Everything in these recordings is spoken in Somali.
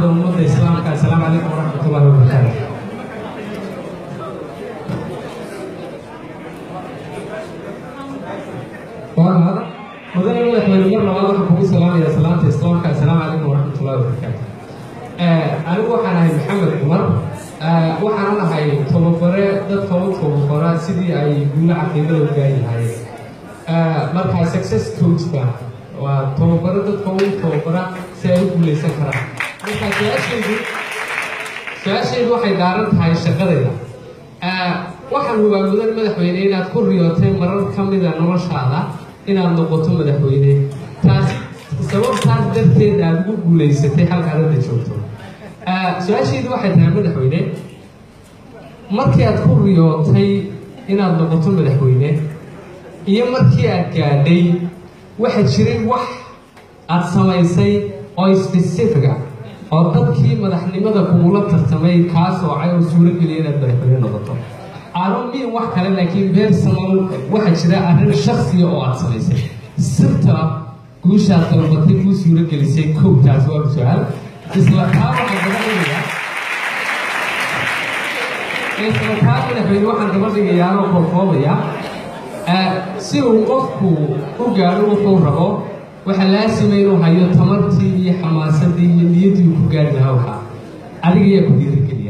ummadda islaamka assalaamu calaykum waraxmat ullahi wabarakaatu mudane madaxweyne mar labaad waxaan kugu salaamaya salaanta islaamka assalaamu calaykum waraxmat ullahi wabarakaatu anigu waxaan ahay maxamed cumar waxaanan ahay tababare dadka u tababara sidii ay guulo caqiidada u gaari lahaayeen markaa success coach ba waa tababaro dadka u tababara si ay u guuleysan karaan markaa su-aashaydu su-aashaydu waxay daaran tahay shaqadayda waxaan hubaa mudan madaxweyne inaad ku riyootay marar ka mida noloshaada inaad noqoto madaxweyne taasi sababtaas darteed aada ugu guuleysatay halkaad hadda joogto su-aashaydu waxay tahay madaxweyne markii aad ku riyootay inaad noqoto madaxweyne iyo markii aad gaadhay waxaa jiray wax aad samaysay oo specifica oo dadkii madaxnimada kugula tartamay kaa soocay oo suurogeliya inaad madaxweyne noqoto aron miin wax kale laakiin personal waxaa jira arrin shaksiya oo aad samaysay sirta guushaad dalbatay kuu suurogelisay kowtaas waa su-aal isla taa waxaan gaba dhigayaa isla taa madaxweyne waxaan gaba dhigayaa oo korkoobaya si uu qofku u gaadho wuxuu rabo waxaa laasima inuu hayo tamartii iyo xamaasadii iyo niyaddii uu ku gaari lahaa waxaa adiga ayaa ku dhiirigeliya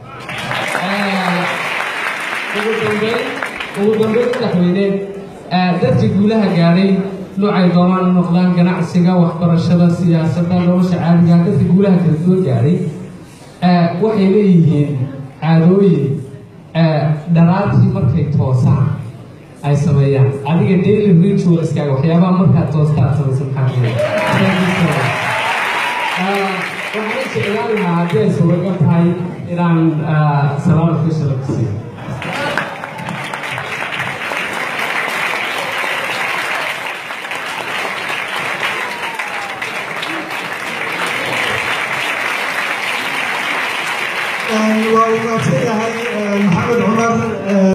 ugu dambeyn ugu dambeyn madaxweyne dadka guulaha gaadhay noocay doonaan u noqdaan ganacsiga waxbarashada siyaasadda nolosha caadiga dadka guulaha kala duwan gaadhay waxay leeyihiin caadooyin dharaartii markay toosaan ay sameeyaan adiga daily ritualskaaga waxyaabaha markaad toosta aad samaysa maxaa waxaan jeclaan lahaa haddii ay suuragal tahay inaan salaam official ku siiyo waa uu mahadsan yahay maxamed cumar